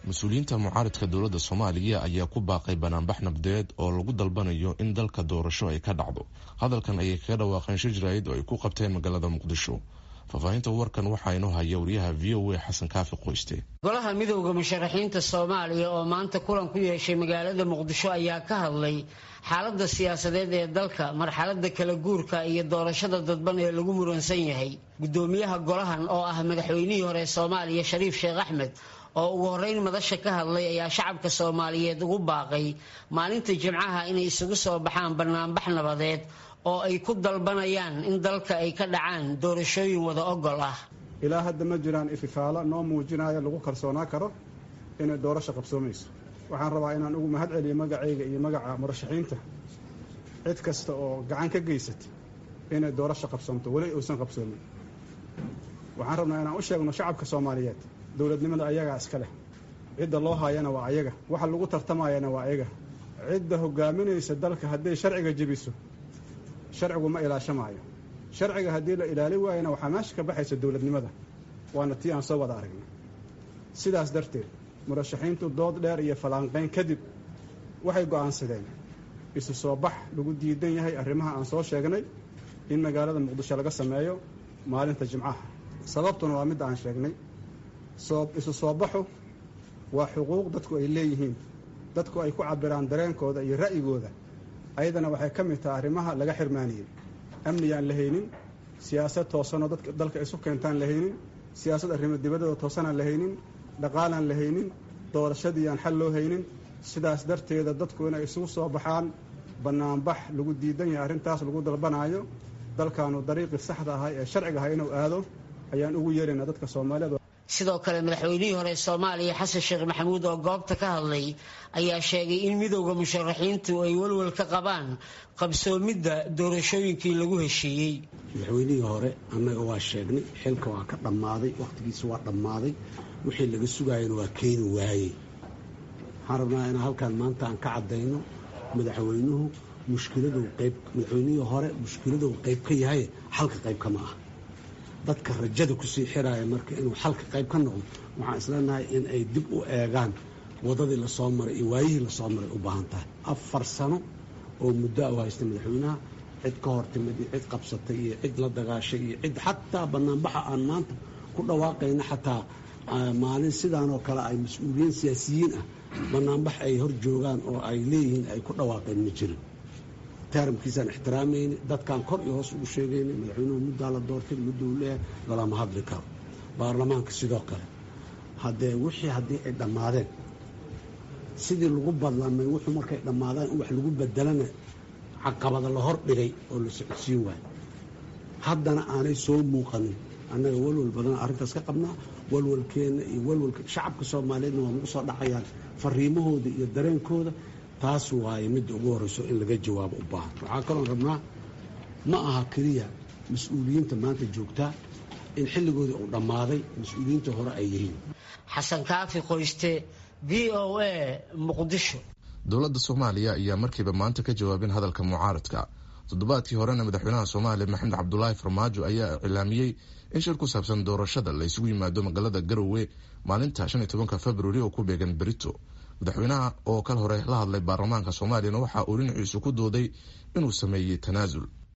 mas-uuliyiinta mucaaridka dowladda soomaaliya ayaa ku baaqay banaanbax nabdeed oo lagu dalbanayo in dalka doorasho ay ka dhacdo hadalkan ayay kaga dhawaaqeen shir jaraa'id oo ay ku qabteen magaalada muqdisho faahfaahinta warkan waxaa inoo haya wariyaha v o a xasan kaafi qoyste golaha midowda musharaxiinta soomaaliya oo maanta kulan ku yeeshay magaalada muqdisho ayaa ka hadlay xaaladda siyaasadeed ee dalka marxalada kala guurka iyo doorashada dadban ee lagu muransan yahay gudoomiyaha golahan oo ah madaxweynihii hore soomaaliya shariif sheekh axmed oo ugu horeyn madasha ka hadlay ayaa shacabka soomaaliyeed ugu baaqay maalinta jimcaha inay isugu soo baxaan banaanbax nabadeed oo ay ku dalbanayaan in dalka ay ka dhacaan doorashooyin wada ogol ah ilaa hadda ma jiraan ififaalo noo muujinaya lagu kalsoonaa karo inay doorasho qabsoomayso waxaan rabaa inaan ugu mahad celiyo magacayga iyo magaca murashaxiinta cid kasta oo gacan ka geysata inay doorasho qabsoomto weli uusan qabsoomin waxaan rabnaa inaan u sheegno shacabka soomaaliyeed dowladnimada ayagaa iska leh cidda loo haayana waa ayaga waxa lagu tartamayana waa ayaga cidda hogaaminaysa dalka hadday sharciga jebiso sharcigu ma ilaashamaayo sharciga haddii la ilaali waayana waxaa meesha ka baxaysa dowladnimada waana tii aan soo wada aragnay sidaas darteed murashaxiintu dood dheer iyo fallaanqayn kadib waxay go'aansadeen isu soo bax lagu diidan yahay arrimaha aan soo sheegnay in magaalada muqdisho laga sameeyo maalinta jimcaha sababtuna waa midda aan sheegnay isu soo baxu waa xuquuq dadku ay leeyihiin dadku ay ku cabiraan dareenkooda iyo ra'yigooda ayadana waxay ka mid tahay arrimaha laga xirmaaniyey amniyaan la haynin siyaasad toosanoo dadka dalka isu keentaan la haynin siyaasad arrimo dibadooda toosanaan la haynin dhaqaalaan la haynin doorashadii aan xal loo haynin sidaas darteeda dadku inay isugu soo baxaan bannaanbax lagu diidan yahay arrintaas lagu dalbanaayo dalkaanu dariiqii saxda ahay ee sharciga ahay inuu aado ayaan ugu yeeraynaa dadka soomaaliyeed sidoo kale madaxweynihii hore soomaaliya xasan sheekh maxamuud oo goobta ka hadlay ayaa sheegay in midowda musharaxiintu ay walwal ka qabaan qabsoomidda doorashooyinkii lagu heshiiyey madaxweynihii hore annaga waa sheegnay xilka waa ka dhammaaday wakhtigiisa waa dhammaaday wixii laga sugaayana waa keeni waayey waxaan rabnaa inaan halkaan maanta aan ka caddayno madaxweynuhu mushkiladu qayb madaxweynihii hore mushkiladuu qayb ka yahay xalka qayb kama ah dadka rajada kusii xiraaya marka inuu xalka qayb ka noqdo waxaan isleenahay in ay dib u eegaan wadadii lasoo maray iyo waayihii lasoo maray u baahan tahay afar sano oo muddo a u haysta madaxweynaha cid ka hor timid iyo cid qabsatay iyo cid la dagaashay iyo cid xataa banaanbaxa aan maanta ku dhawaaqayna xataa maalin sidaanoo kale ay mas-uuliyiin siyaasiyiin ah banaanbax ay hor joogaan oo ay leeyihiin ay ku dhawaaqeen ma jirin taramkiisaan ixtiraamayni dadkaan kor iyo hoos ugu sheegayna madaxweynuhu muddaa la doortay mudduu leeyahay lalama hadli karo baarlamaanka sidoo kale haddee wixii haddii ay dhammaadeen sidii lagu badlamay wuxuu markay dhammaadaan in wax lagu bedelana caqabada la hor dhigay oo la socodsiin waayo haddana aanay soo muuqanin annaga walwal badan arrintaas ka qabnaa walwalkeenna iyo walwalka shacabka soomaaliyeedna waa nagu soo dhacayaan fariimahooda iyo dareenkooda taas waaye midda ugu horreyso in laga jawaabo u baahan waxaa kaloon rabnaa ma aha keliya mas-uuliyiinta maanta joogtaa in xilligoodii uu dhammaaday mas-uuliyiinta hore ay yihiin xasan kaafi qoyste v o a muqdisho dowladda soomaaliya ayaa markiiba maanta ka jawaabin hadalka mucaaradka toddobaadkii horena madaxweynaha soomaaliya maxamed cabdulaahi farmaajo ayaa iclaamiyey in shir ku saabsan doorashada la isugu yimaado magaalada garowe maalinta shan iyo tobanka februari oo ku beegan berito madaxweynaha oo kal hore la hadlay baarlamaanka soomaaliyana waxa uu dhinaciisu ku dooday inuu sameeyey tanaasul